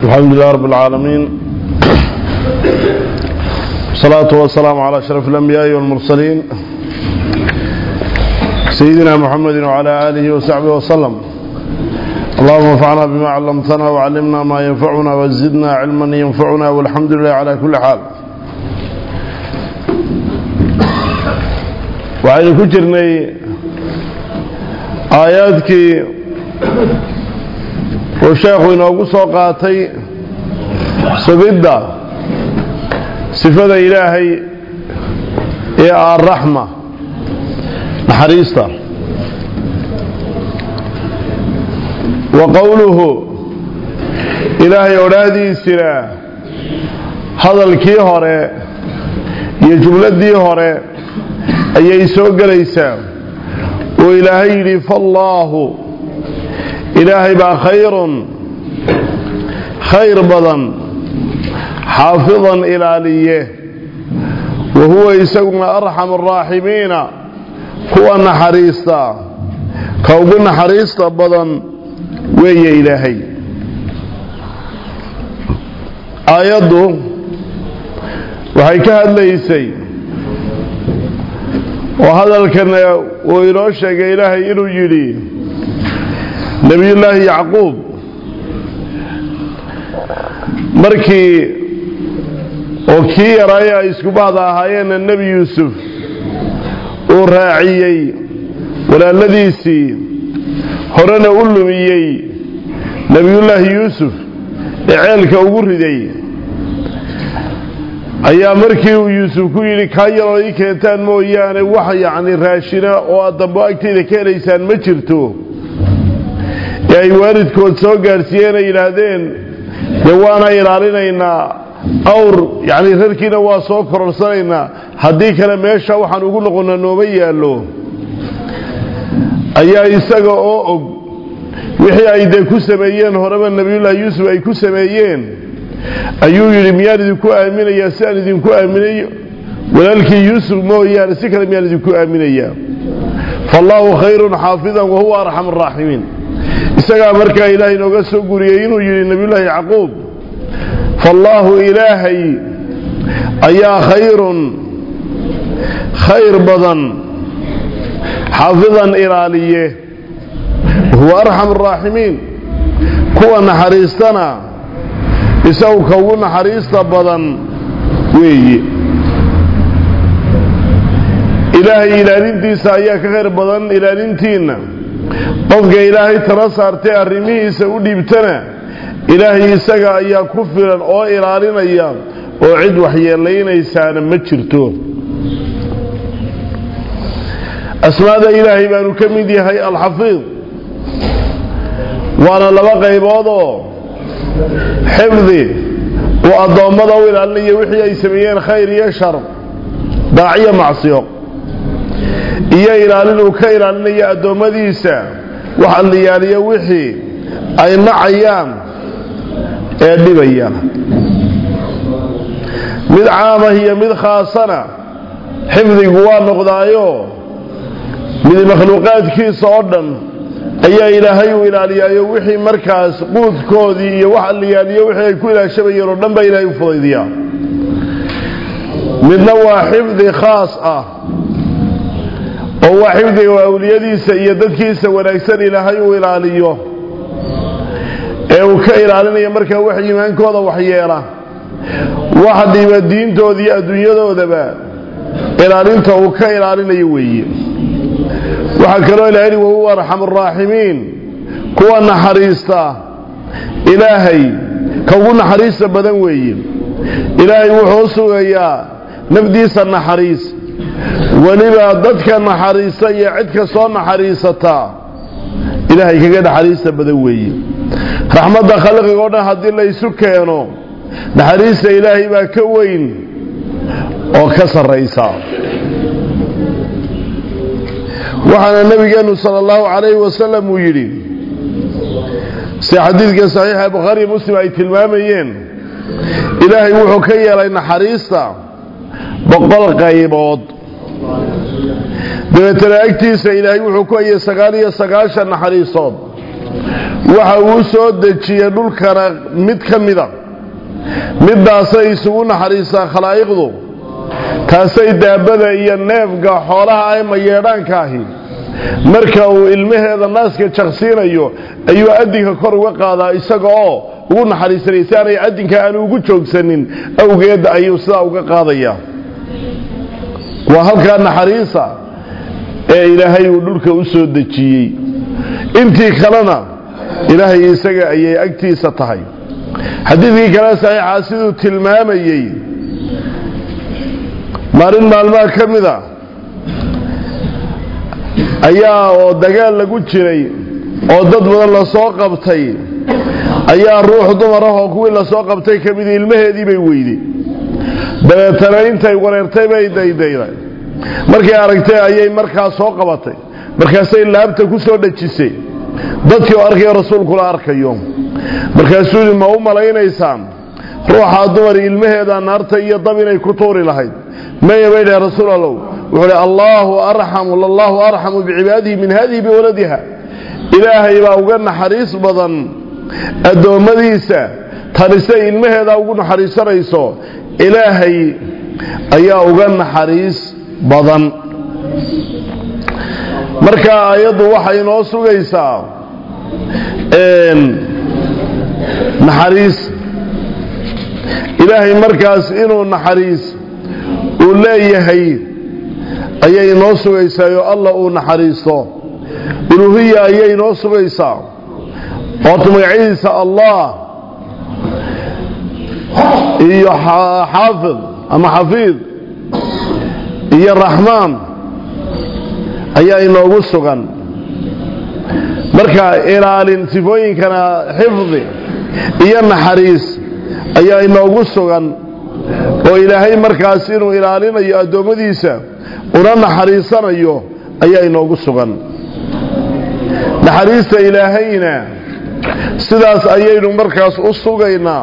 الحمد لله رب العالمين الصلاة والسلام على أشرف الأنبياء والمرسلين سيدنا محمد وعلى آله وصحبه وسلم اللهم انفعنا بما علمتنا وعلمنا ما ينفعنا وزدنا علما ينفعنا والحمد لله على كل حال وعين كجرني آياتك uu sheekhu inoogu soo qaatay sugidda sifada ilaahay ee arraxma naxariista wa qowluhu ilaahay odhaahdiisina hadalkii hore iyo jumladdii hore ayay soo gelaysaa oo ilaahay yidhi faallaahu ilaahay baa khayrun khayr badan xaafidan ilaaliye wa huwa isaguna arxam araaximiina kuwa naxariista ka ugu naxariista badan weeye ilaahay aayaddu waxay ka hadlaysay oo hadalkana uu inoo sheegay ilaahay inuu yidhi nebiyullaahi yacquub markii oo kii yaraaye ay isku bahda ahaayeenna nebi yuusuf uu raaciyey walaaladiisii horena u lumiyey nebiyullaahi yuusuf ee ceelka ugu riday ayaa markii uu yuusuf ku yidhi kaa yaroo ii keentaan mooyaane wax yacni raashina oo aad dambo agtayda ka helaysaan ma jirto ee ay waalidkood soo gaadhsiiyeen ay yidhaahdeen dee waana ilaalinaynaa awr yacni rarkiina waa soo kororsanaynaa haddii kale meesha waxaan ugu noqonna nooma yaallo ayaa isaga oo og wixii ay dee ku sameeyeen horeba nebiyullaahi yuusuf ay ku sameeyeen ayuu yidhi miyaan idinku aaminayaa si aan idinku aaminay walaalkii yuusuf mooyaane si kale miyaan idinku aaminayaa faallaahu khayrun xaafidan wahuwa arxam araaximiin isagaa markaa ilaahay inooga soo guriyey inuu yidhi nebiyullaahi yacquub faallaahu ilaahay ayaa khayrun khayr badan xaafidan ilaaliye wahuwa arxam araaximiin kuwa naxariistana isagu ka ugu naxariista badan weeye ilaahay ilaalintiisa ayaa ka khayr badan ilaalintiinna qofka ilaahay tala saartay arrimihiisa u dhiibtana ilaahay isaga ayaa ku filan oo ilaalinaya oo cid waxyeelaynaysaana ma jirto asmaada ilaahay baanu ka mid yahay alxafiid waana laba qayboodoo xifdi uu addoommada u ilaalinaya wixii ay sameeyeen khayr iyo shar daaciyo macsiyo iyo ilaalin uu ka ilaalinayo addoommadiisa waxa la yaaliyo wixii ay nacayaan ee dhibaya mid caamah iyo mid khaasana xifdigu waa noqdaayo mid makhluuqaadkiisa oo dhan ayaa ilaahay uu ilaaliyaayo wixii markaas quudkoodii iyo waxa la yaaliyo wixii ay ku ilaashabayeen oo dhan baa ilaahay u fudaydiyaa midna waa xifdi khaas ah oo waa xifdiga awliyadiisa iyo dadkiisa wanaagsan ilaahay uu ilaaliyo ee uu ka ilaalinayo markaa wax iimaankooda waxyeela wax dhiba diintooda iyo adduunyadoodaba ilaalinta uu ka ilaalinayo weeye waxaa kaloo ilahay wahuwa arxam araaximiin kuwa naxariista ilaahay ka ugu naxariista badan weeye ilaahay wuxuu sugayaa nafdiisa naxariis weliba dadka naxariista iyo cid kastoo naxariisataa ilaahay kaga naxariista badan weeye raxmadda khalqiga o dhan haddii laysu keeno naxariista ilaahay baa ka weyn oo ka sarraysa waxaana nebigeennu sala allahu calayhi wasalam uu yidhi si xadiidka saxiixa bukhaari muslim ay tilmaamayeen ilaahay wuxuu ka yeelay naxariista boqol qaybood dabeetana agtiisa ilaahay wuxuu ku hayay sagaal iyo sagaashan naxariisood waxa uu soo dejiyey dhulkana mid ka mida middaasay isugu naxariistaa khalaa'iqdu taasay daabada iyo neefga xoolaha ay mayeedhaanka ahi marka uu ilmaheeda naaska jaqsiinayo ayuu adinka kor uga qaadaa isaga oo ugu naxariisanay si aanay adinka aanu ugu joogsanin awgeed ayuu sidaa uga qaadayaa waa halkaa naxariisa ee ilaahay uu dhulka u soo dejiyey intii kalena ilaahay isaga ayay agtiisa tahay xadiidkii kale saxiixa siduu tilmaamayey maalin maalmaha ka mida ayaa oo dagaal lagu jiray oo dad badan lasoo qabtay ayaa ruux dumar ah oo kuwii lasoo qabtay ka mid ilmaheedii bay weyday dabeetana intay wareertay bay daydayday markay aragtay ayay markaa soo qabatay markaasay laabta ku soo dhejisay dadkii oo arkayo rasuulkula arkayo markaasuu yidhi ma u malaynaysaan ruuxaa dumar ilmaheeda naarta iyo dab inay ku tuuri lahayd maya bay dhahe rasuul allow wuxuu hi allaahu arxamu lallaahu arxamu bicibaadihi min hadihi biwaladiha ilaahay baa uga naxariis badan addoommadiisa tanisay ilmaheeda ugu naxariisanayso ilaahay ayaa uga naxariis badan marka ayaddu waxay noo sugaysaa naxariis ilaahay markaas inuu naxariis uu leeyahay ayay noo sugaysaa oo alla uu naxariisto uluhiya ayay noo sugaysaa oota magacyadiisa allah iyo xaafid ama xafiid iyo raxmaan ayaa inoogu sugan marka ilaalin sifooyinkana xifdi iyo naxariis ayaa inoogu sugan oo ilaahay markaas inuu ilaalinayo addoommadiisa una naxariisanayo ayaa inoogu sugan naxariista ilaahayna sidaas ayaynu markaas u sugaynaa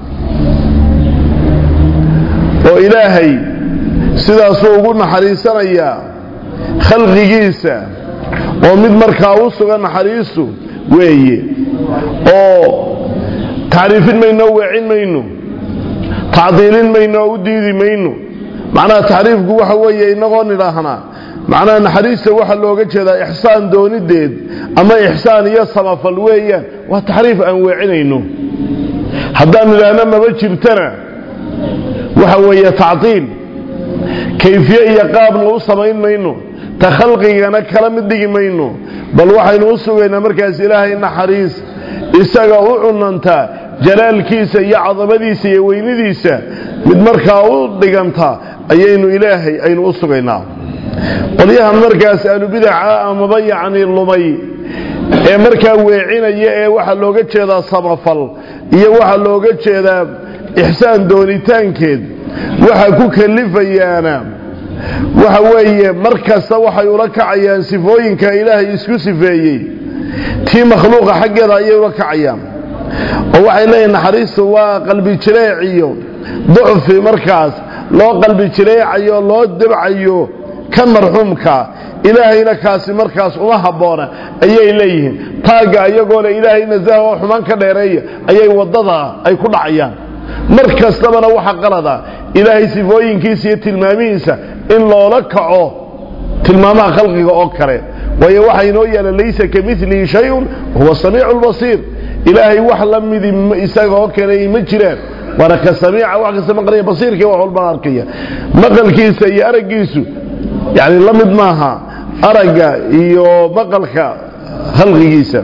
oo ilaahay sidaasuu ugu naxariisanayaa khalqigiisa oo mid markaa u sugan naxariistu weeye oo tacriifin mayno o weecin mayno tacdiilin mayno oo u diidi mayno macnaha taxriifku waxa weeye inagoo nidhaahnaa macnaha naxariista waxaa looga jeedaa ixsaan doonideed ama ixsaan iyo samafal weeyaan waa taxriif aan weecinayno haddaan nidhaahno maba jirtana waxa weeye tacdiil kayfiye iyo qaabna u samayn mayno ta khalqigana kala mid dhigi mayno bal waxaynu u sugaynaa markaas ilaahay naxariis isaga u cunantaa jalaalkiisa iyo cadamadiisa iyo weynidiisa mid markaa u dhiganta ayaynu ilaahay aynu u sugaynaa qolyahan markaas ahlubidaca amaba yacni lumay ee markaa weecinaya ee waxaa looga jeedaa samafal iyo waxaa looga jeedaa ixsaan doonitaankeed waxa ku kalifayaana waxa weeye mar kasta waxay ula kacayaan sifooyinka ilaahay isku sifeeyey tii makhluuqa xaggeeda ayay ula kacayaan oo waxay leeyihin naxariistu waa qalbi jireec iyo ducfi markaas loo qalbi jireecayo loo dabcayo kan marxuumka ilaahayna kaasi markaas uma habboona ayay leeyihiin taagga iyagoo le ilaahay nasaha oo xumaan ka dheereeya ayay waddada ay ku dhacayaan mar kastabana waxa qalada ilaahay sifooyinkiisa iyo tilmaamihiisa in loola kaco tilmaamaha khalqiga oo kale waayo waxaa inoo yaala laysa ka milihi shayun huwa samiicu lbasiir ilaahay wax la midi isaga oo kale ma jiraan waana ka samiica wax kasta maqlaya basiirkii wax walbana arkaya maqalkiisa iyo araggiisu yani la mid maaha aragga iyo maqalka khalqigiisa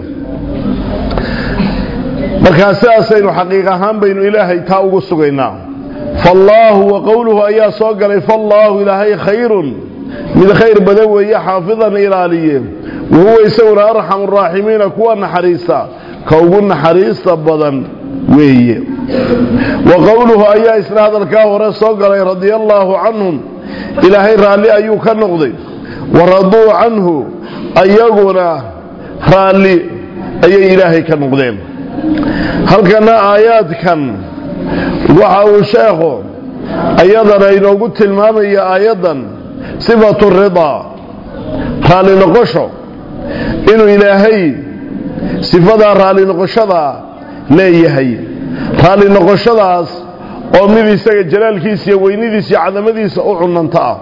markaa sidaasaynu xaqiiq ahaan baynu ilaahay taa ugu sugaynaa faallaahu wa qowluhu ayaa soo galay faallaahu ilaahay khayrun mid khayr badan weeye xaafidan ilaaliye wahuwa isaguna arxamu raaximiina kuwa naxariista ka ugu naxariista badan weeye wa qowluhu ayaa isna hadalkaa hore soo galay radia allaahu canhum ilaahay raalli ayuu ka noqday wa raduu canhu ayaguna raalli ayay ilaahay ka noqdeen halkana aayaadkan waxa uu sheekhu ayadana inoogu tilmaamaya aayaddan sifatu ridaa raalli noqosho inuu ilaahay sifadaa raalli noqoshadaa leeyahay raalli noqoshadaas oo mid isaga jalaalkiisa iyo weynidiisa iyo cadamadiisa u cunanta ah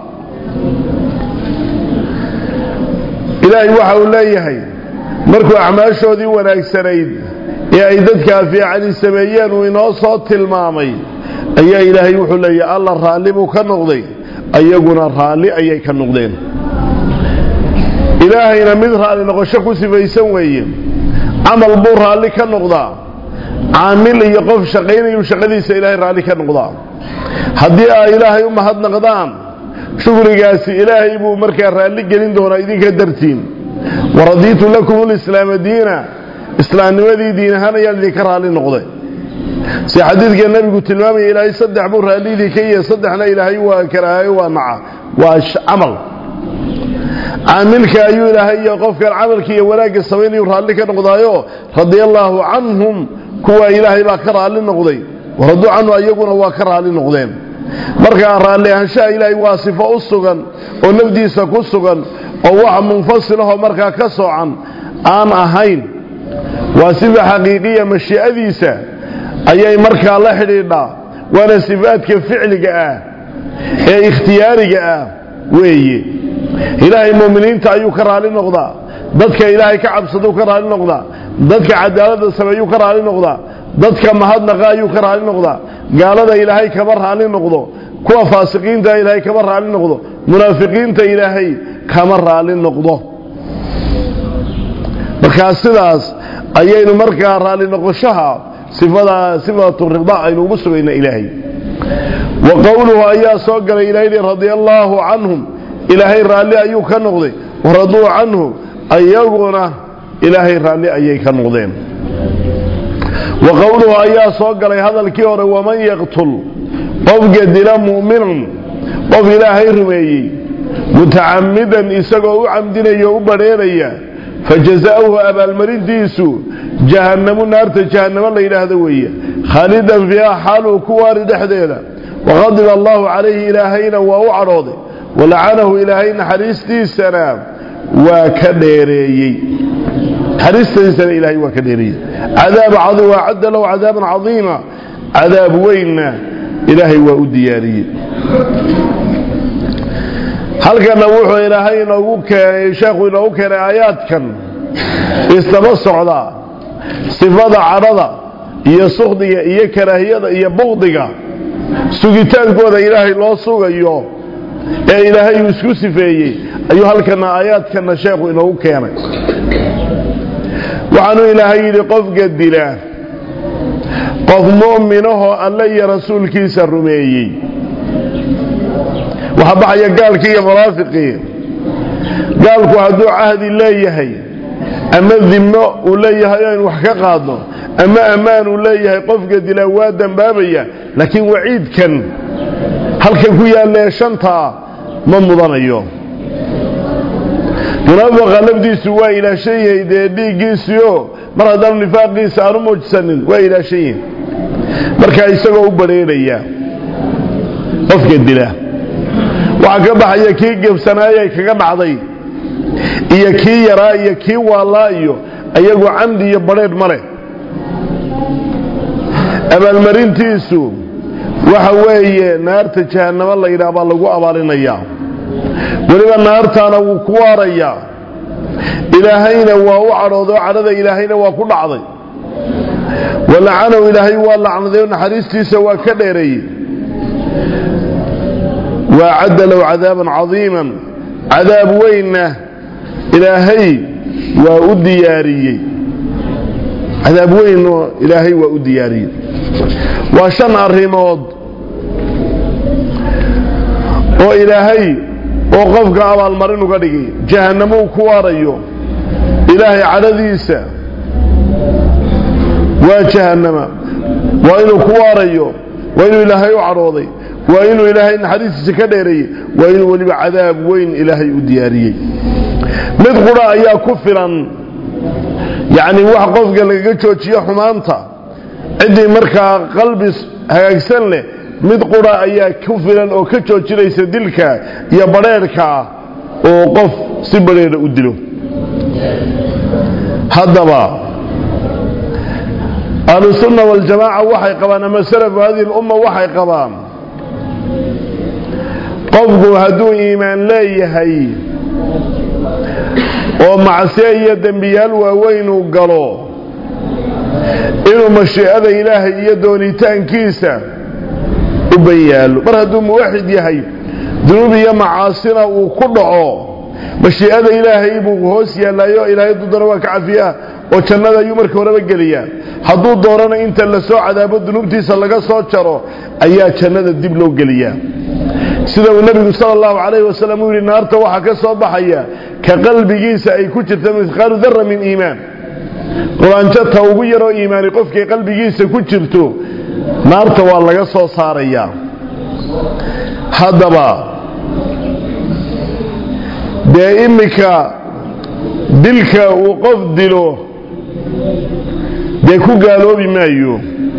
ilaahay waxa uu leeyahay markuu acmaashoodii wanaagsanayd ee ay dadkaa fiicani sameeyeen uu inoo soo tilmaamay ayaa ilaahay wuxuu leeyahay alla raalli buu ka noqday ayaguna raalli ayay ka noqdeen ilaahayna mid raalli noqosho ku sifaysan weeye camal buu raalli ka noqdaa caamil iyo qof shaqaynayuu shaqadiisa ilaahay raalli ka noqdaa haddii ay ilaahay u mahadnaqdaan shukrigaasi ilaahay buu markaa raalli gelin doonaa idinka dartiin waradiitu lakum lislaama diina islaamnimadii diin ahaan ayaan idinka raalli noqday si xadiidka nebigu tilmaamaya ilaahay saddex buu raallidii ka yahay saddexna ilaahay waa karaahayo waa naca waa camal caamilka ayuu ilaahay iyo qofkan camalka iyo wanaagga samaynayu raalli ka noqdaayo radia allaahu canhum kuwa ilaahay baa ka raalli noqday waraduu canhu ayaguna waa ka raalli noqdeen markaa raalli ahaanshaha ilaahay waa sifo u sugan oo nafdiisa ku sugan oo wax munfasilahoo markaa ka soocan aan ahayn waa sifa xaqiiqiya mashii'adiisa ayay markaa la xidhiidhaa waana sifaadka ficliga ah ee ikhtiyaariga ah weeye ilaahay muuminiinta ayuu ka raalli noqdaa dadka ilaahay ka cabsaduu ka raalli noqdaa dadka cadaaladda sameeyuu ka raalli noqdaa dadka mahadnaqa ayuu ka raalli noqdaa gaalada ilaahay kama raalli noqdo kuwa faasiqiinta ilaahay kama raalli noqdo munaafiqiinta ilaahay kama raalli noqdo markaa sidaas ayaynu markaa raalli noqoshaha sifada sifatu rida aynu ugu sugayna ilaahay wa qowluhu ayaa soo galay ilahay radia allaahu canhum ilaahay raalli ayuu ka noqday waraduu canhu ayaguna ilaahay raalli ayay ka noqdeen wa qowluhu ayaa soo galay hadalkii hore waman yaqtul qofka dila mu'minan qof ilaahay rumeeyey mutacamidan isagoo u camdinaya o u badheeraya fajazaauhu abaalmarintiisu jahannamu naarta jahannamo la yidhaahdo weeye khaalidan fiiha xaaluu ku waari dhexdeeda waqadiba allaahu calayhi ilaahayna waa u cadhooday walacanahu ilaahay naxariistiisana waa ka dheereeyey naxariistiisana ilaahay waa ka dheereeyey cadaab cadiim acadda lahu cadaaban cadiima cadaab weynna ilaahay waa u diyaariyey halkana wuxuu ilaahay inoogu keenay sheekhu inoogu keenay aayaadkan isdaba socdaa sifada cadhada iyo sukhdiga iyo karaahiyada iyo bukdiga sugitaankooda ilaahay loo sugayo ee ilaahay uu isku sifeeyey ayuu halkana aayaadkana sheekhu inoogu keenay waxaanuu ilaahay yidhi qofka dila qof mu'minahoo alle iyo rasuulkiisa rumeeyey waxaa baxaya gaalkii iyo munaafiqii gaalku hadduu cahdi leeyahay ama dimmo uu leeyahay aynu wax ka qaadno ama ammaan uu leeyahay qofka dilaa waa dembaabaya laakiin waciidkan halkan ku yaallee shantaa ma mudanayo munaafiqa lafdiisu waa ilaashan yahay dee dhiiggiisiio mar haddaanu nifaaqiisa aanu muujisanin waa ilaashan yihin markaa isagoo u badheerhaya qofka dila waxaa ka baxaya kii gebsanaayay kaga dhacday iyo kii yaraa iyo kii waallaa iyo ayagu camdi iyo badheedh ma leh abaalmarintiisu waxa weeye naarta jahannamo la yidhaah baa lagu abaalinayaa weliba naartaana wuu ku waarayaa ilaahayna waa u cadhoodoo cadhada ilaahayna waa ku dhacday walacanow ilaahay waa lacnaday oo naxariistiisa waa ka dheereeyey وأعد له عذابا عظيما عذاب وينه إلهي وأدياري عذاب وين إلهي وأدياري وشن الرماد وإلهي وقفك أبا المرين قدقي جهنمو كواريو إلهي عدديسا وجهنم وإنه كواريو وإنه إلهي عروضي waa inuu ilaahay naxariistiisa ka dheereeyey waa inuu weliba cadaab weyn ilaahay u diyaariyey mid qura ayaa ku filan yacni wax qofka lagaga joojiyo xumaanta ciddii markaa qalbi hagaagsan leh mid qura ayaa ku filan oo ka joojinaysa dilka iyo badheerhkaa oo qof si badheedha u dilo haddaba ahlusunna waljamaaca waxay qabaan ama salafu hadihi lumma waxay qabaan qofku hadduu iimaan leeyahay oo macsiyo iyo dembiyaal waaweyn uu galo inuu mashiicada ilaahay iyo doonitaankiisa u ban yaalo mar hadduu muwaxid yahay dunuub iyo macaasina uu ku dhaco mashiicada ilaahay buu hoos yaallaayo ilaahay dudana waa ka cafiyaa oo jannada ayuu marka horeba geliyaa hadduu doonana inta la soo cadaabo dunuubtiisa laga soo jaro ayaa jannada dib loo geliyaa sida uu nebigu sala allahu calayhi wasalam uu yidhi naarta waxaa ka soo baxaya ka qalbigiisa ay ku jirta mihqaalu darra min iimaan quraanjata ugu yaroo iimaani qofkay qalbigiisa ku jirto naarta waa laga soo saarayaa haddaba dee iminka dilka uu qof dilo dee ku gaaloobi maayo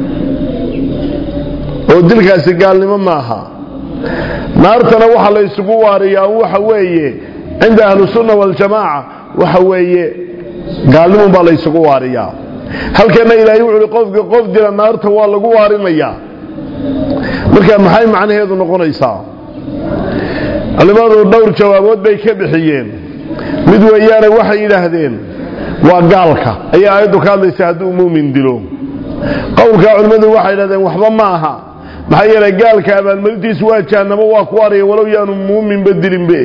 oo dilkaasi gaalnimo maaha naartana waxa la isugu waariyaa waxa weeye cinda ahlusunna waljamaaca waxa weeye gaalnimun baa la isugu waariyaa halkana ilaahay wuxu uhi qofka qof dila naarta waa lagu waarinayaa marka maxay macnaheedu noqonaysaa culimmadu dhowr jawaabood bay ka bixiyeen mid weeyaane waxay yidhaahdeen waa gaalka ayaa aayaddu ka hadlaysa hadduu muumin dilo qowlkaa culimmadu waxay yidhahdeen waxba ma aha maxaa yeelay gaalka abaalmarintiisu waa jahannamo waa ku araya walow yaanu muuminba dilinbe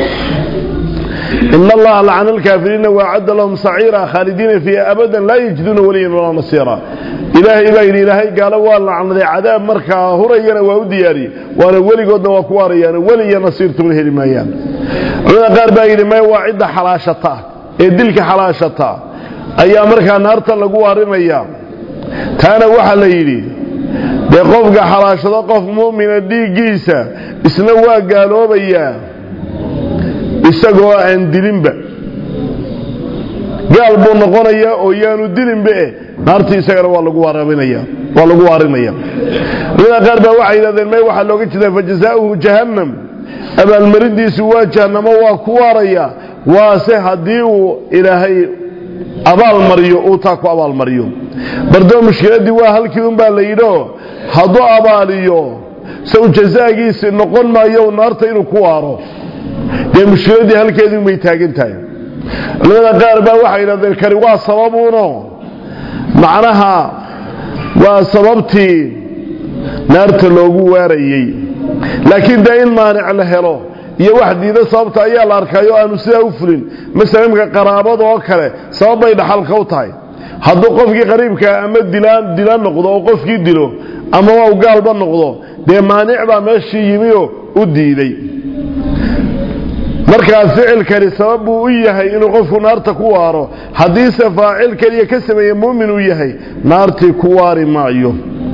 in allaha lacana alkaafiriina waacadda lahum saciira khaalidiina fiiha abadan laa yajiduuna waliyan walaa nasiira ilaahay baa yidhi ilaahay gaalo waa lacnaday cadaab markaa hurayana waa u diyaariyey waana weligoodna waa ku waarayaan weli iyo nasiirtuna heli maayaan culamada qaar baa yidhi may waa cidda xalaashata ee dilka xalaashata ayaa markaa naarta lagu waarinaya taana waxaa la yidhi dee qofka xalaashado qof mu'mina dhiiggiisa isna waa gaaloobayaa isagoo aan dilinba gaal buu noqonayaa oo yaanu dilinba eh naartii isagana waa lagu waarinaya waa lagu waarinaya culamada qaar baa waxay yidhahdeen may waxaa looga jeedaa fajazaauhu jahannam abaalmarintiisu waa jahannamo waa ku waaraya waase haddii uu ilaahay abaalmariyo uu taa ku abaalmariyo bardoo mushkiladdii waa halkii unbaa la yidhio hadduu abaaliyo saw jazaagiisi noqon maayo naarta inuu ku waaro dee mushkiladdii halkeedii unbay taagan tahay culamada qaar baa waxay yidhahdeen kani waa sababuuno macnaha waa sababtii naarta loogu waarayey laakiin dee in maanic la helo iyo wax diida sababta ayaa la arkayo aanu sidaa u fulin masala imka qaraabada oo kale sabab bay dhaxalka u tahay hadduu qofkii qariibkaa ama dilaan dila noqdo oo qofkii dilo ama waa u gaalba noqdo dee maanic baa meeshii yimioo u diiday markaa ficilkani sabab buu u yahay inuu qofku naarta ku waaro haddiise faacil keliya ka sameeye muumin uu yahay naartii ku waari maayo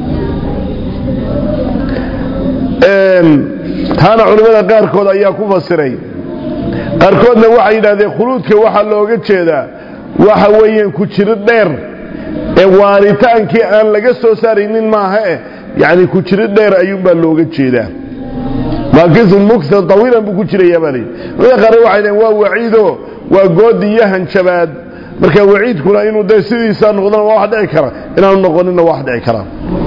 taana culimmada qaarkood ayaa ku fasiray qaarkoodna waxay yidhahdeen khuluudka waxaa looga jeedaa waxa weeyaan ku jiro dheer ee waaritaankii aan laga soo saaraynin maaha eh yacni ku jiro dheer ayuunbaa looga jeedaa maakisun muktan tawiilan buu ku jirayaa baa layidhi culimada qaarna waxay dhaheen waa waciido waa goodi iyo hanjabaad marka waciidkuna inuu dee sidiisaa noqdona waa wax dhici kara inaanu noqoninna waa wax dhici kara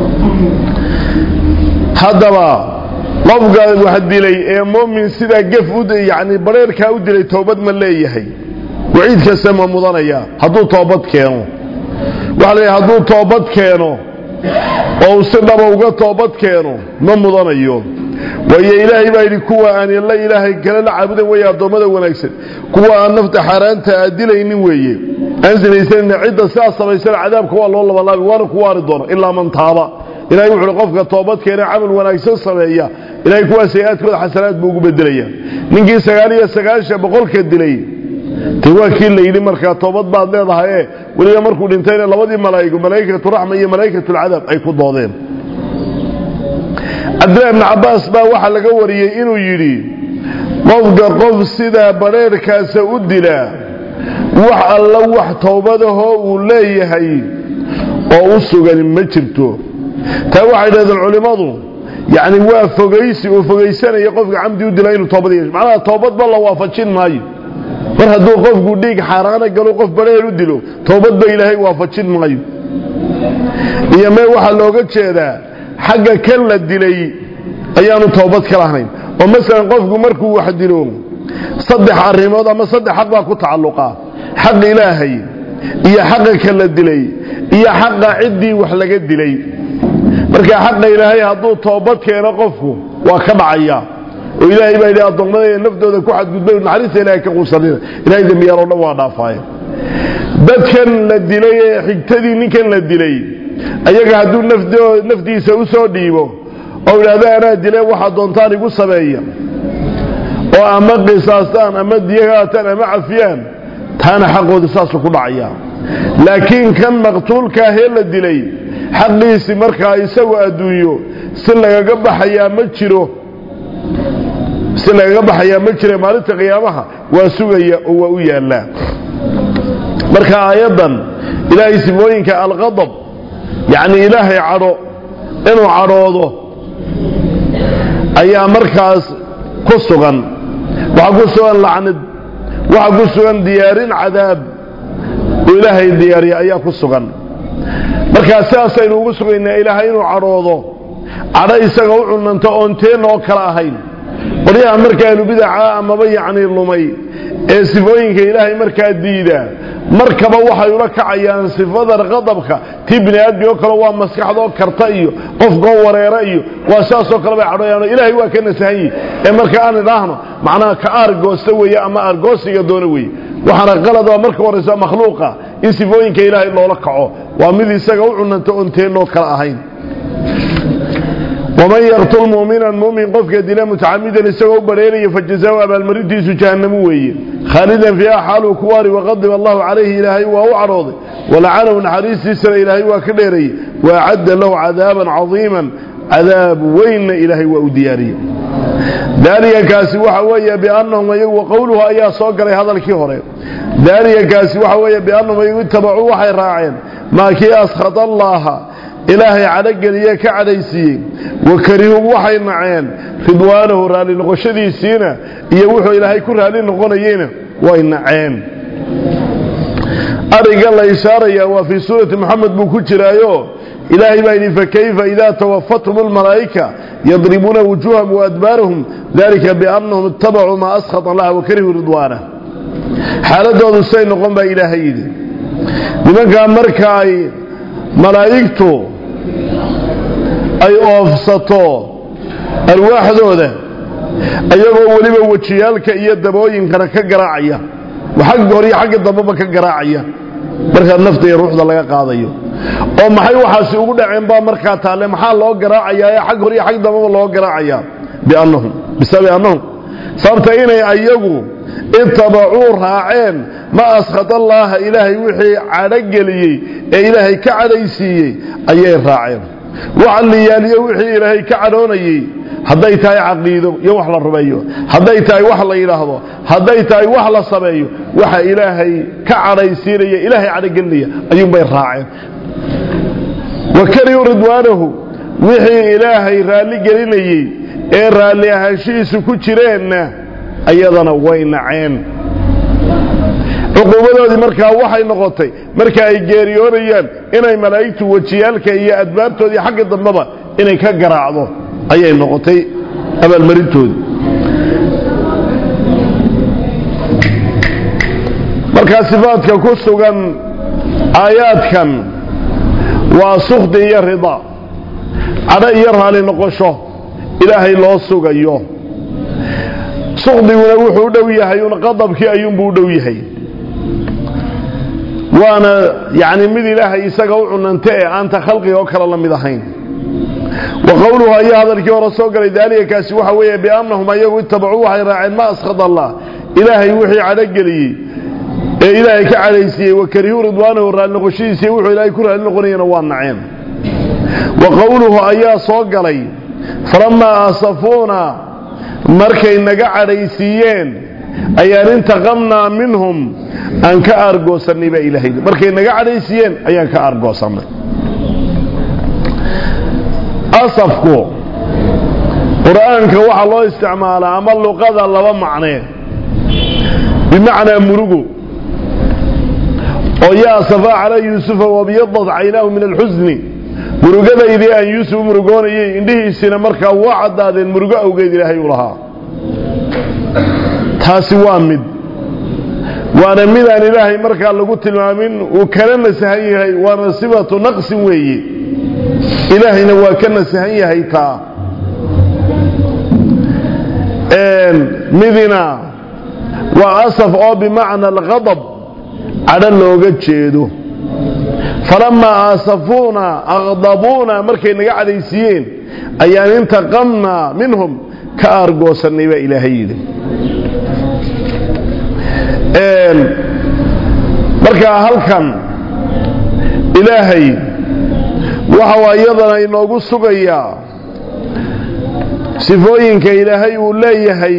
haddaba qofka wax dilay ee muumin sidaa gef u yani bareerkaa u dilay toobad ma leeyahay waciid kasta ma mudanaya hadduu toobad keeno waxa la hadduu toobad keeno oo uu si dhaba uga toobad keeno ma mudanayo waayo ilaahay baa yidhi kuwa aan la ilaahay kale la caabudan weeye addoommada wanaagsan kuwa aan nafta xaaraanta aad dilaynin weeye aan sinaysanina cidda sidaas samaysana cadaabka waa loo labalaabi waana ku waari doona ilaa man taaba ilahay wuxuuhi qofka toobadkeena camal wanaagsan sameeya ilahay kuwaa sayi-aadkooda xasanaad buu ugu bedelaya ninkii sagaal iyo sagaashan boqolka dilay de waa kii la yidhi markaa toobad baad leedahay e weliba markuu dhintayna labadii malaa'igo malaa'ikatu raxma iyo malaa'ikatu lcadaab ay ku doodeen cabdillahi ibni cabbaas baa waxaa laga wariyey inuu yidhi qofka qof sidaa badrheerhkaasa u dilaa wax alla wax toobadahoo uu leeyahay oo u sugan ma jirto taa waxay dhahdeen culimmadu yacni waa fogaysi uu fogaysanaya qofka camdi u dila inuu toobad yeesho macnaha toobadba la waafajin maayo mar hadduu qofku dhiig xaaraana galo qof badheer u dilo toobadba ilaahay waafajin maayo iyo mee waxaa looga jeedaa xagga kan la dilay ayaanu toobad ka lahayn oo masalan qofku markuu wax dilo saddex arrimood ama saddex xaq baa ku tacalluqa xaq ilaahay iyo xaqa kan la dilay iyo xaqa ciddii wax laga dilay marka xaqa ilaahay hadduu toobad keeno qofku waa ka dhacaya oo ilaahay baa yidhi addoommadayda naftooda ku xadgudbay naxariista ilaahay ka quusanina ilahay dembiyaal oo dhan waa dhaafaaye dadkan la dilay ee xigtadii ninkan la dilay ayaga hadduu naftiisa u soo dhiibo oo idhaahdo anaa dile waxaa doontaan igu sameeya oo ama qisaastaan ama diyagaataan ama cafiyaan taana xaqooda saasuu ku dhacaya laakiin kan maqtuulkaahee la dilay xaqiisi markaa isagu adduunyo si lagaga baxayaa ma jiro si lagaga baxayaa ma jira maalinta qiyaamaha waa sugaya oo waa u yaallaa marka aayaddan ilaahay sifooyinka alqadab yacni ilaahay cadho inuu cadhoodo ayaa markaas ku sugan waxaa ku sugan lacnid waxaa ku sugan diyaarin cadaab oo ilaahay diyaariya ayaa ku sugan markaa sidaasaynu ugu sugaynaa ilaahay inuu cadhoodo cadho isaga u cunanto oon teenna oo kale ahayn qoryaha markaanu bidaca amaba yacni lumay ee sifooyinka ilaahay markaa diida markaba waxay ula kacayaan sifada qadabka tii bini aadmi oo kale waa maskaxdoo karta iyo qofkoo wareera iyo waa saasoo kale bay cadhooyaan ilaahay waa ka nasahan yihi ee marka aan idhaahno macnaha ka aargoosta weeye ama aargoosiga doona weeye waxaana qalada marka horaysa makhluuqa in sifooyinka ilaahay loola kaco waa mid isaga u cunanta oon teennoo kale ahayn waman yaqtul muminan mumin qofka dila mutacamidan isagoo u badheeraya fajazaa abaalmarintiisu jahannamu weeye khaalidan fiiha xaaluu ku waari waqadib allahu calayhi ilaahay waa u cadhooday walacanahu naxariistiisana ilaahay waa ka dheerayey waacadda lahu cadaaban cadiiman cadaab weynna ilaahay waa u diyaariyey daalika kaasi waxa weeye biannahum iyagu qowluhu ayaa soo galay hadalkii hore daalika kaasi waxa weeye biannahum iyagu ittabacuu waxay raaceen maa kii askhata allaaha ilaahay cadhogeliye ka cadhaysiiyey wakarihuu waxay naceen ridwaanahu raalli noqoshadiisiina iyo wuxuu ilaahay ku raalli noqonayeyna way naceen ariga la ishaaraya waa fii suurati moxamed buu ku jiraayo ilaahay baa yidhi fakayfa idaa tawafathum almalaa'ika yadribuuna wujuuhahum waadbaarahum dalika biannahum ittabacuu maa askhata allaha wakarihuu ridwaanah xaaladoodu say noqon baa ilaahay yidhi nimankaa marka ay malaa'igtu ay oofsato alwaaxdooda ayagoo weliba wejiyaalka iyo dabooyinkana ka garaacaya xagga hor iyo xagga dambeba ka garaacaya markaa nafta iyo ruuxda laga qaadayo oo maxay waxaasi ugu dhaceen baa markaa taalle maxaa loo garaacayaa ee xag hor iyo xag dambeba loo garaacayaa biannahum bisababi annahum sababta inay ayagu ittabacuu raaceen ma askhata allaaha ilaahay wixii cadhogeliyey ee ilaahay ka cadhaysiiyey ayay raaceen waxa liyaaliyo wixii ilaahay ka cadhoonayey hadday tahay caqiido iyo wax la rumeeyo hadday tahay wax la yidhaahdo hadday tahay wax la sameeyo waxa ilaahay ka cadhaysiinaya ilaahay cadhogelinaya ayuunbay raaceen wakarihuu ridwaanahu wixii ilaahay raalli gelinayey ee raalli ahaanshihiisu ku jireenna ayadana way naceen cuquubadoodii markaa waxay noqotay marka ay geeriyoonayaan inay malaa'igtu wejiyaalka iyo adbaabtoodii xagga dambeba inay ka garaacdo ayay noqotay abaalmarintoodii markaa sifaadka ku sugan aayaadkan waa sukdi iyo rida cadho iyo raali noqosho ilaahay loo sugayo sukdiguna wuxuu u dhow yahay un qadabkii ayuunbuu u dhow yahay waana yani mid ilaahay isaga u cunanta ee aanta khalqiga oo kale la mid ahayn wa qowluhu ayaa hadalkii hore soo galay daalika kaasi waxa weeye biannahum ayagu ittabacuu waxay raaceen ma askhad allah ilaahay wixii cadhogeliyey ee ilaahay ka cadhaysiiyey wakarihuu ridwaanahu raalli noqoshadiisiiy wuxuu ilaahay ku raalli noqonayana waa naceen wa qowluhu ayaa soo galay falamaa asafuuna markay naga cadhaysiiyeen ayaan intaqamnaa minhum aan ka aargoosannay baa ilaahay markay naga cadhaysiiyeen ayaan ka aargoosannay asafku qur'aanka waxaa loo isticmaalaa ama luqada laba macnee bimacnaa murugo oo yaa safaa calaa yuusufa wabyadad caynaahu min alxusni murugadaydii aan yuusuf murugoonayay indhihiisina markaa waa caddaadeen murugo awgeed ilaahay u lahaa taasi waa mid waana midaan ilaahay markaa lagu tilmaamin uu kana nasahan yahay waana sifatu naqsin weeye ilaahayna waa ka nasahan yahay taa midina waa asaf oo bimacna alqadab cadho looga jeedo falamaa aasafuuna aqdabuuna markay naga cadhaysiiyeen ayaan intaqamnaa minhum ka aargoosannay baa ilaahay yidhi markaa halkan ilaahay waxau iyadana inoogu sugayaa sifooyinka ilaahay uu leeyahay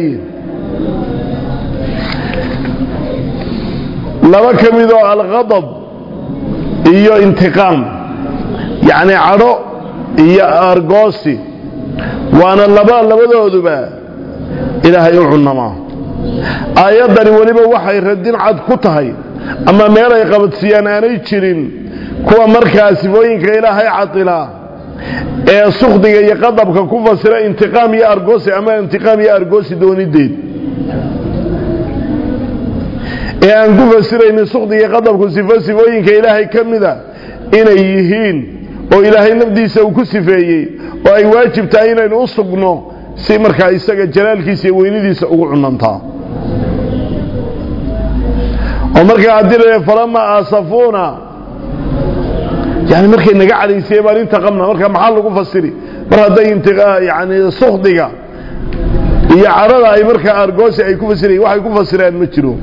laba ka mid oo alqadab iyo intiqaam yacni cadho iyo argoosi waana laba labadooduba ilaahay u cunamaa aayaddani weliba waxay radin cad ku tahay ama meel ay qabadsiiyaan aanay jirin kuwa markaa sifooyinka ilaahay cadilaa ee sukhdiga iyo qadabka ku fasira intiqaam iyo argoosi ama intiqaam iyo argoosi doonideed ee aan ku fasiraynin sukhdiga qadabku sifo sifooyinka ilaahay ka mida inay yihiin oo ilaahay nafdiisa uu ku sifeeyey oo ay waajib tahay inaynu u sugno si markaa isaga jalaalkiisa iyo weynidiisa ugu cunantaa oo markaa haddii la falamaa aasafuuna yani markay naga cadhaysiyey baan intaqamna marka maxaa lagu fasiri mar hadday yani sukhdiga iyo cadhada ay markaa argoosi ay ku fasirayen waxay ku fasiraan ma jiro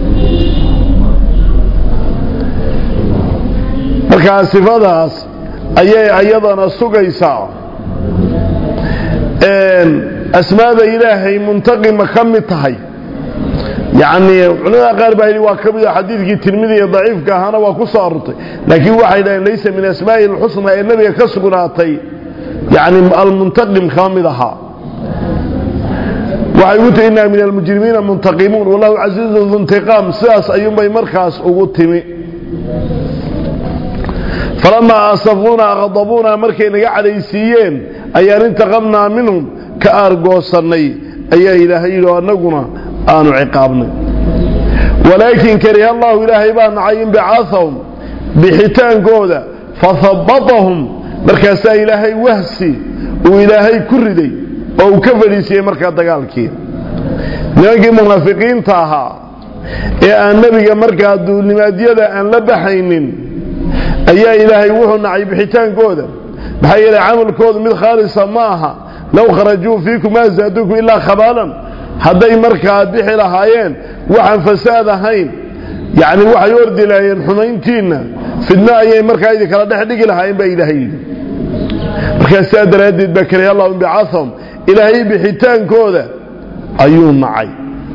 markaa sifadaas ayay ayadana sugaysaa asmaada ilaahay muntaqima ka mid tahay yani culimada qaar baa yidhi waa ka mid xadiidkii tirmidi ee daciifka ahaana waa ku soo arortay laakiin waxay dhaheen laysa min asmaa'i alxusna ee nebiga ka sugnaatay yani almuntaqim kama mid ahaa waxay ugu tiri inaa min almujrimiina muntaqimuun wallahu casiizun duntiqaam sidaas ayuunbay markaas ugu timi falamaa aasafuuna aqdabuuna markay naga cadhaysiiyeen ayaan intaqamnaa minhum ka aargoosannay ayaa ilaahay yidhi annaguna aanu ciqaabnay walaakin kariha allahu ilaahay baa nacay inbicaahahum bixitaankooda fahabbatahum markaasaa ilaahay wahsi uu ilaahay ku riday oo uu ka fadhiisiyey markaa dagaalkii nimankii munaafiqiinta ahaa ee aan nebiga markaa duulnimaadyada aan la baxaynin ayaa ilaahay wuxuu nacay bixitaankooda maxaa yeelay camalkoodu mid khaalisa ma aha low kharajuu fiikum maa zaaduukum ilaa khabaalan hadday markaa bixi lahaayeen waxaan fasaad ahayn yacni waxay ordi lahaayeen xumayntiinna fidno ayay markaa idin kala dhex dhigi lahaayeen baa ilaahay yidhi markaa sidaa daraaddeed baa kariha allahu inbicaahahum ilaahay bixitaankooda ayuu nacay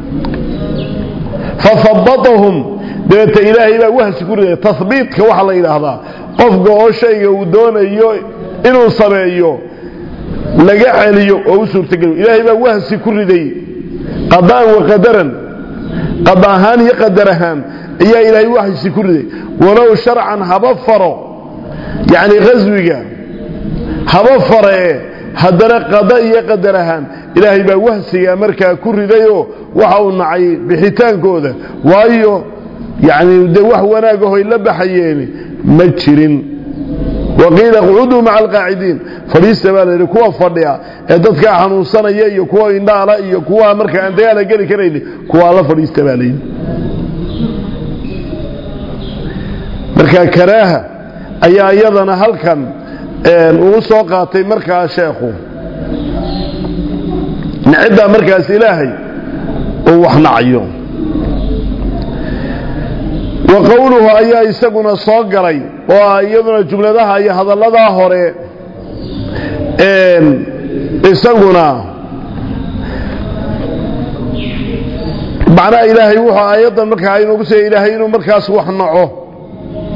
fahabbatahum dabeeta ilaahay baa wahsi ku riday tahbiitka waxaa la yidhaahdaa qofka oo shayga uu doonayo inuu sameeyo laga celiyo oo u suurtageliyo ilaahay baa wahsi ku riday qadaan wa qadaran qada ahaan iyo qadar ahaan ayaa ilaahay wahsi ku riday walow sharcan haba faro yacni qaswiga haba faree haddana qada iyo qadar ahaan ilaahay baa wahsiga markaa ku ridayoo waxa uu nacay bixitaankooda waayo yacni dee wax wanaagahoy la baxayeeni ma jirin waqiila qcuduu maca alqaacidiin fadhiista baa la yidhi kuwa fadhiya ee dadkaa xanuunsanaya iyo kuwa indhaala iyo kuwa markaa aan dagaala geli karayni kuwaa la fadhiista baa layidhi marka karaaha ayaa iyadana halkan uu soo qaatay markaa sheekhu naciddaa markaas ilaahay uu wax nacayo wa qowluhu ayaa isaguna soo galay oo iyaduna jumladaha iyo hadalladaa hore isaguna macnaha ilaahay wuxuu aayaddan markaa inoogu sheegay ilaahay inuu markaas wax naco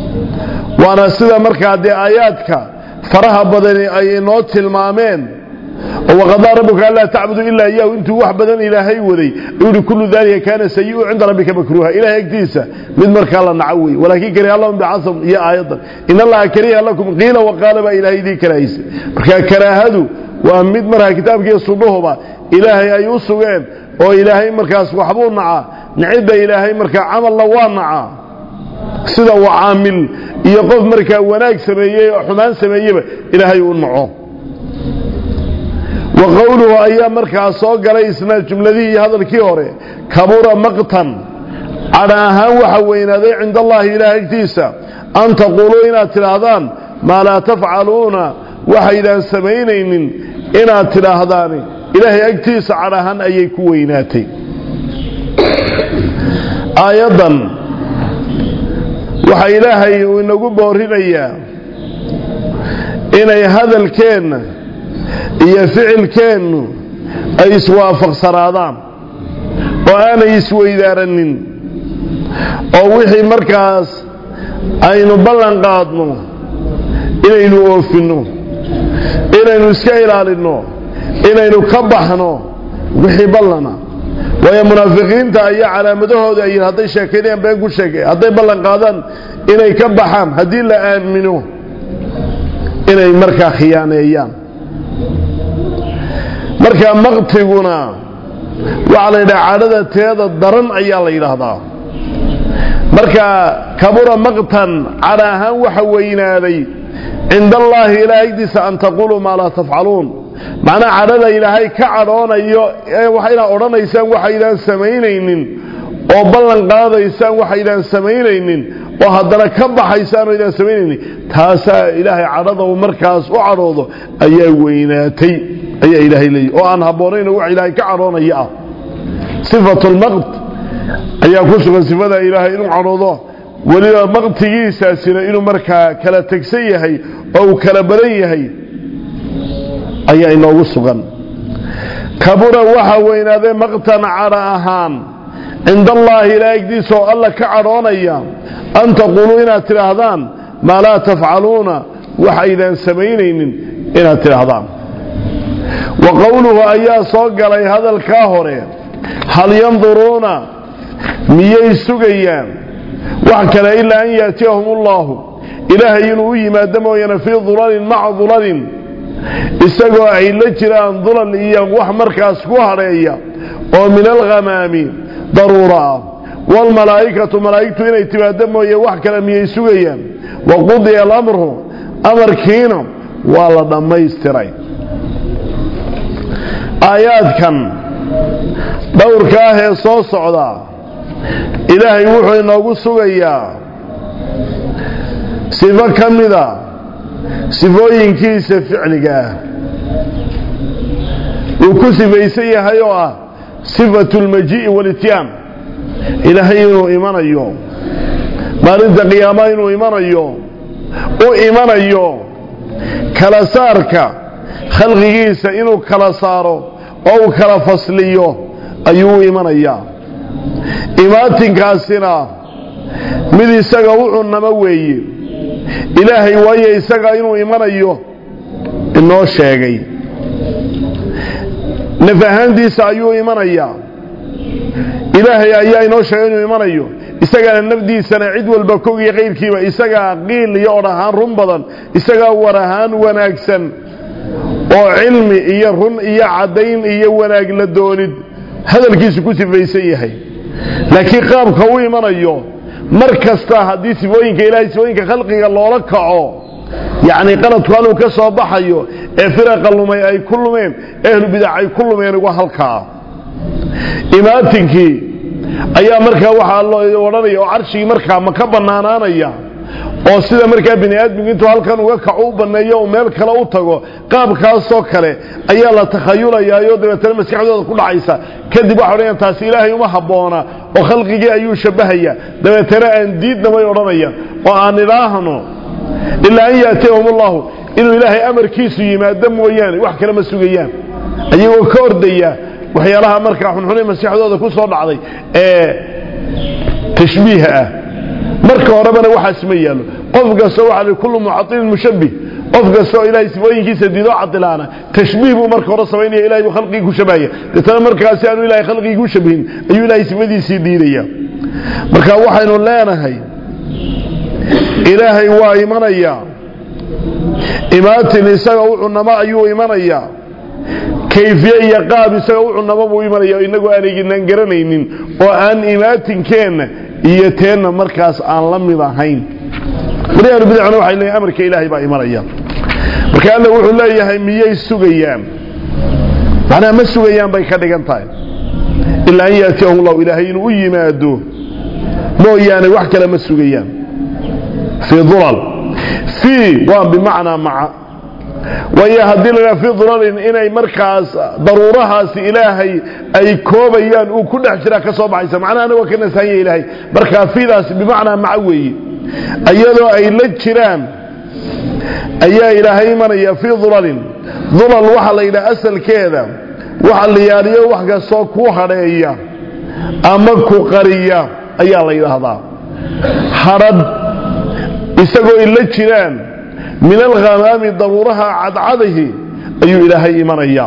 waana sida markaa dee aayaadka faraha badani ay inoo tilmaameen oo waqadaa rabbuka anlaa tacbudu ilaa iyaahu intuu wax badan ilaahay waday ayuu yihi kullu daalika kaana sayi-u cinda rabbika makruuha ilahay agtiisa mid markaa la naco wey walaakin kariha lahum bicasam iyo aayadan in allaha kariha lakum qiila waqaala baa ilaahay idii karaahaysa marka karaahadu waa mid markaa kitaabkiiyo sunnuhuba ilaahay ay u sugeen oo ilaahay markaas waxbuu nacaa nicidda ilaahay markaa camalna waa nacaa sida uu caamil iyo qof markaa wanaag sameeyey oo xumaan sameeyeba ilaahay uu naco wa qowluhu ayaa markaa soo galay isna jumladihii iyo hadalkii hore kabura maqtan cadha ahaan waxa weynaaday cinda allaahi ilaah agtiisa an taquuluu inaad tidhaahdaan maa laa tafcaluuna waxaydaan samaynaynin inaad tidhaahdaani ilaahay agtiisa cadh ahaan ayay ku weynaatay aayaddan waxaa ilaahay uu inagu boorinayaa inay hadalkeenna iyo ficilkeennu ay iswaafaqsanaadaan oo aanay isweydaaranin oo wixii markaas aynu ballan qaadno inaynu oofinno inaynu iska ilaalinno inaynu ka baxno wixii ballana waayo munaafiqiinta ayaa calaamadahooda ay hadday sheekaynayaan been ku sheegay hadday ballan qaadaan inay ka baxaan haddii la aamino inay markaa khiyaaneeyaan markaa maqtiguna waxaa la yidhaha cadhada teeda daran ayaa la yidhaahdaa marka kabura maqtan cadha ahaan waxa weynaaday cinda allaahi ilaahay agdiisa an taquuluu maa laa tafcaluun macnaa cadhada ilaahay ka cadhoonayo waxayna odhanaysaan waxaydaan samaynaynin oo ballan qaadaysaan waxaydaan samaynaynin oo haddana ka baxaysaan oo aydaan samaynaynin taasaa ilaahay cadhada uu markaas u cadhoodo ayaa weynaatay ayaa ilaahay leeyahy oo aan habboonayn wax ilaahay ka cadhoonaya ah sifatulmaqt ayaa ku sugan sifada ilaahay inuu cadhoodo weliba maqtigiisaasina inuu markaa kala tegsan yahay oo uu kala badan yahay ayaa inoogu sugan kabura waxaa weynaaday maqtan cadha ahaan cinda allaahi ilaa agdiisa oo alla ka cadhoonaya an taquuluu inaad tidhaahdaan maa laa tafcaluuna waxaydaan samaynaynin inaad tidhaahdaan wa qowluhu ayaa soo galay hadalkaa hore hal yanduruuna miyay sugayaan wax kale ilaa an yaatiyahum ullaahu ilaahay inuu u yimaado mooyaane fii dulalin maca dulalin isagoo ay la jiraan dulal iyo wax markaas ku hadheeya oo min alghamaami daruura ah waalmalaa'ikatu malaa'igtu inay timaado mooye wax kale miyay sugayaan wa qudiya alamru amarkiina waa la dhammaystiray aayaadkan dhowrka ah ee soo socda ilaahay wuxuu inoogu sugayaa sifo ka mida sifooyinkiisa ficliga ah uu ku sifaysan yahay oo ah sifatu lmajii'i walityaan ilaahay inuu imanayo maalinta qiyaama inuu imanayo u imanayo kala saarka khalqigiisa inuu kala saaro oo uu kala fasliyo ayuu u imanayaa imaatinkaasina mid isaga u cunnamo weeye ilaahay waayo isaga inuu imanayo inoo sheegay naf ahaantiisa ayuu imanayaa ilaahay ayaa inoo sheegay inuu imanayo isagaana nafdiisana cid walba kogiyo qayrkiiba isagaa qiil iyo odh ahaan run badan isagaa war ahaan wanaagsan oo cilmi iyo run iyo caddayn iyo wanaag la doonid hadalkiisu ku sifaysan yahay laakiin qaabka u imanayo mar kasta haddii sifooyinka ilahay sifooyinka khalqiga loola kaco yacni qaladku haluu ka soo baxayo ee firaqa lumay ay ku lumeen ehlu bidac ay ku lumeen uga halkaa imaatinkii ayaa markaa waxaa loo odhanaya oo carshigii markaa ma ka bannaanaanaya oo sida markaa bini aadmigu intuu halkan uga kaco u banneeyo uu meel kale u tago qaabkaasoo kale ayaa la takhayulayaayo dabeetana maskaxdooda ku dhacaysa kadib waxa odhanayaan taasi ilaahay uma habboona oo khalqigii ayuu shabbahaya dabeetana aan diidna bay odhanayaan oo aan idhaahno ilaa an yaatiyahum ullahu inuu ilaahay amarkiisu yimaado mooyaane wax kale ma sugayaan ayagoo ka ordaya waxyaalaha markaa xunxune maskaxdooda ku soo dhacday ee tashbiiha ah marka horebana waxaas ma yaallo qof kasta waxaa li kullu muxatilin mushabbih qof kastoo ilaahay sifooyinkiisa diidoo cadilaana tashbiih buu marka hore samaynaya ilahay buu khalqigii ku shabahaya deetana markaasi aanu ilahay khalqigii ku shabihin ayuu ilaahay sifadiisii diidaya marka waxaynu leenahay ilaahay waa imanayaa imaatin isaga u cunamo ayuu imanayaa kayfiye iyo qaab isaga u cunamo buu imanaya inagoo aanaynan garanaynin oo aan imaatinkeenna iyo teenna markaas aan la mid ahayn maryaanu bidacna waxay leeyahay amarka ilaahay baa imanaya marka alla wuxuu leeyahay miyay sugayaan macnaha ma sugayaan bay ka dhigan tahay ilaa an yaatiyahum allahu ilaahay inuu u yimaado mooyaane wax kale ma sugayaan fii dulal fii waa bimacnaa maca waayo haddii la fii dulalin inay markaas daruurahaasi ilaahay ay koobayaan uu ku dhex jiraa ka soo baxaysa macnahana waa ka nasahanya ilaahay markaa fiidaasi bimacnaa maca weeye iyadoo ay la jiraan ayaa ilaahay imanaya fii dulalin dulal waxaa la yidhaha asalkeeda waxa la yaaliyo wax kastoo ku hadheeya ama ku qariya ayaa la yidhaahdaa hadhadh isagoo ay la jiraan min alkhamaami daruuraha cadcadahi ayuu ilaahay imanayaa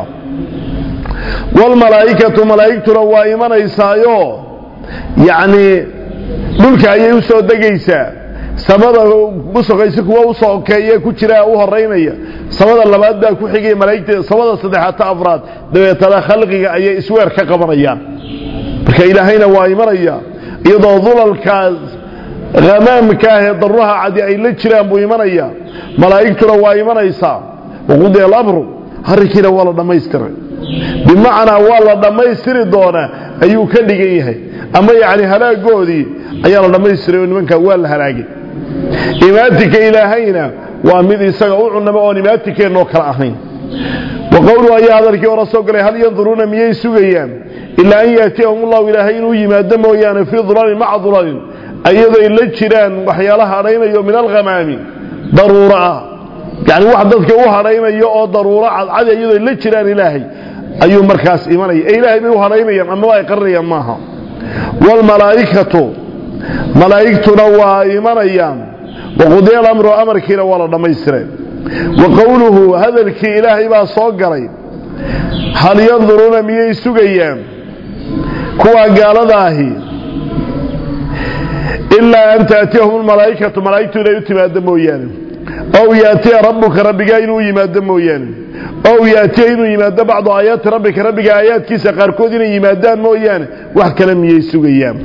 waalmalaa'ikatu malaa'igtuna waa imanaysaayo yacnii dhulka ayay u soo degaysaa samada u sokaysa kuwa u sokeeye ku jira u horeynaya samada labaad baa ku xigaya malaa'igta samada saddexaad ta afraad dabeetana khalqiga ayay isweer ka qabanayaan marka ilaahayna waa imanaya iyadoo dulalkaas hamaamka ah ee daruuraha cadi ay la jiraan buu imanaya malaa'igtuna waa imanaysaa waqudiya alamru arrinkiina waa la dhammaystiray bimacnaa waa la dhammaystiri doonaa ayuu ka dhigan yahay ama yacni halaagoodii ayaa la dhammaystiray oo nimankaa waa la halaagay imaatinka ilaahayna waa mid isaga u cunamo oon imaatinkeennoo kale ahayn wa qowluhu ayaa hadalkii hore soo galay hal yanduruuna miyay sugayaan ilaa an yaatiyahum ullahu ilaahay inuu yimaado mooyaane fii dulalin maca dulalin ayadoy la jiraan waxyaalaha hadhaynayo min alkhamaami daruuro ah yani wax dadka u hadhaynayo oo daruuro cadcadi iyadoy la jiraan ilaahay ayuu markaas imanaya ee ilaahay bay u hadhaynayaan amaba ay qarinayaan maaha waalmalaa'ikatu malaa'igtuna waa imanayaan waqudiya alamru amarkiina waa la dhammaystiray wa qowluhu hadalkii ilaahay baa soo galay hal yanduruuna miyay sugayaan kuwaa gaalada ahi ilaa an taatiyahum lmalaa'ikatu malaa'igtu inay u timaado mooyaane ow yaatiya rabbuka rabbigaa inuu yimaado mooyaane ow yaatiya inuu yimaado bacdu aayaati rabbika rabbiga aayaadkiisa qaarkood inay yimaadaan mooyaane wax kale miyay sugayaan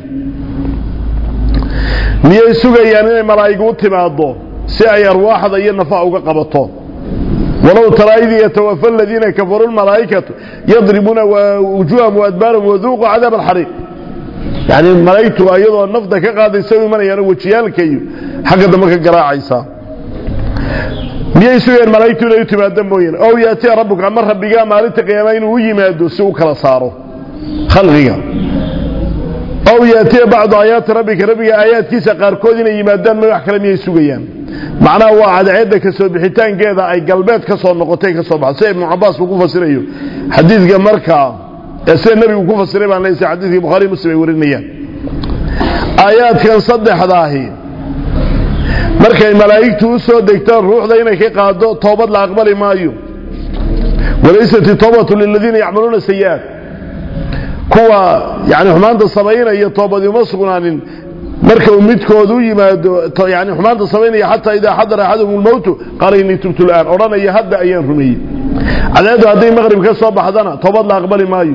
miyay sugayaan inay malaa'igu u timaado si ay arwaaxda iyo nafaha uga qabato walow taraa id yatawafa aladiina kafaruu lmalaa'ikatu yadribuuna wujuuhahum waadbaarahum waduuquu cadaab alxariiq yani malaa'igtu iyadoo nafta ka qaadaysa u imanayaan wejiyaalka iyo xagga dambe ka garaacaysaa miyay sugayaan malaa'igtu inay u timaado mooyaane ow yaatiya rabbuka ama rabbigaa maalinta qiyaama inuu u yimaado si u kala saaro khalqiga ow yaatiya bacdu aayaati rabbika rabbiga aayaadkiisa qaarkood inay yimaadaan ma wax kale miyay sugayaan macnaha waa cadceedda ka soo bixitaankeeda ay galbeed ka soo noqotay ka soo baxdo sida ibnu cabaas uu ku fasirayo xadiidka markaa ee sida nebigu ku fasiray baan leeyahay xadiidkii bukhaari muslim ay warinayaan aayaadkan saddexdaahi markay malaa'igtu u soo degtaan ruuxda inay ka qaado toobad la aqbali maayo walaysat toobatu liladiina yacmaluuna sayi'aat kuwa yani xumaanta samaynaya toobadi uma sugnaanin marka uu midkood u yimaado yani xumaanta samaynaya xataa idaa xadara axadahum lmowtu qaala innii tubtu l'aan odhanaya hadda ayaan rumeeyey cadceeddu hadday maqrib ka soo baxdana toobad la aqbali maayo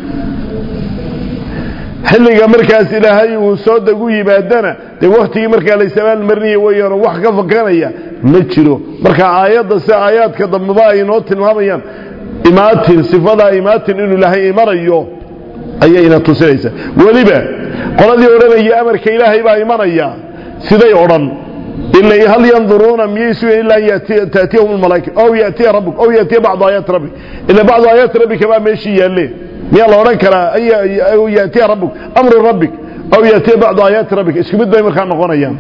xilliga markaas ilaahay uu soo degu yimaadana dee waktigii markaa laysabaal marinaya weyaano wax ka fakanaya ma jiro marka aayadda si aayaadka dambeba ay noo tilmaamayaan imaatin sifadaa imaatin inuu ilaahay imanayo ayayna tusinaysaa weliba qoladii odhanaya amarka ilaahay baa imanaya siday odhan ila hal yanduruuna miyay sugayan ila an taatiyahum lmalaa'ika ow yaatiya rabbuk ow yaatiya bacdu aayaati rabbik ila bacdu aayaati rabbika baa meeshii yaalle miyaa la odhan karaa an yaatiya rabbuk amru rabbik ow yaatiya bacdu aayaati rabbik isku mid bay markaa noqonayaan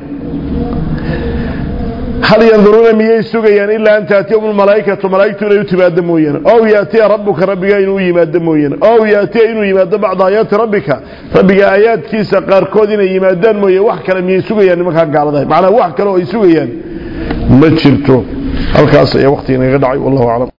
hal yanduruuna miyay sugayaan ilaa an taatiyahum lmalaa'ikatu malaa'igtu inay u timaado mooyaane ow yaatiya rabbuka rabbigaa inuu yimaado mooyaane ow yaatiya inuu yimaado bacda aayaati rabbika rabbiga aayaadkiisa qaarkood inay yimaadaan mooye wax kale miyay sugayaan nimankaa gaaladahay macnaa wax kale oo ay sugayaan ma jirto halkaas ayaa waqtiga inaga dhacay wallahu aclam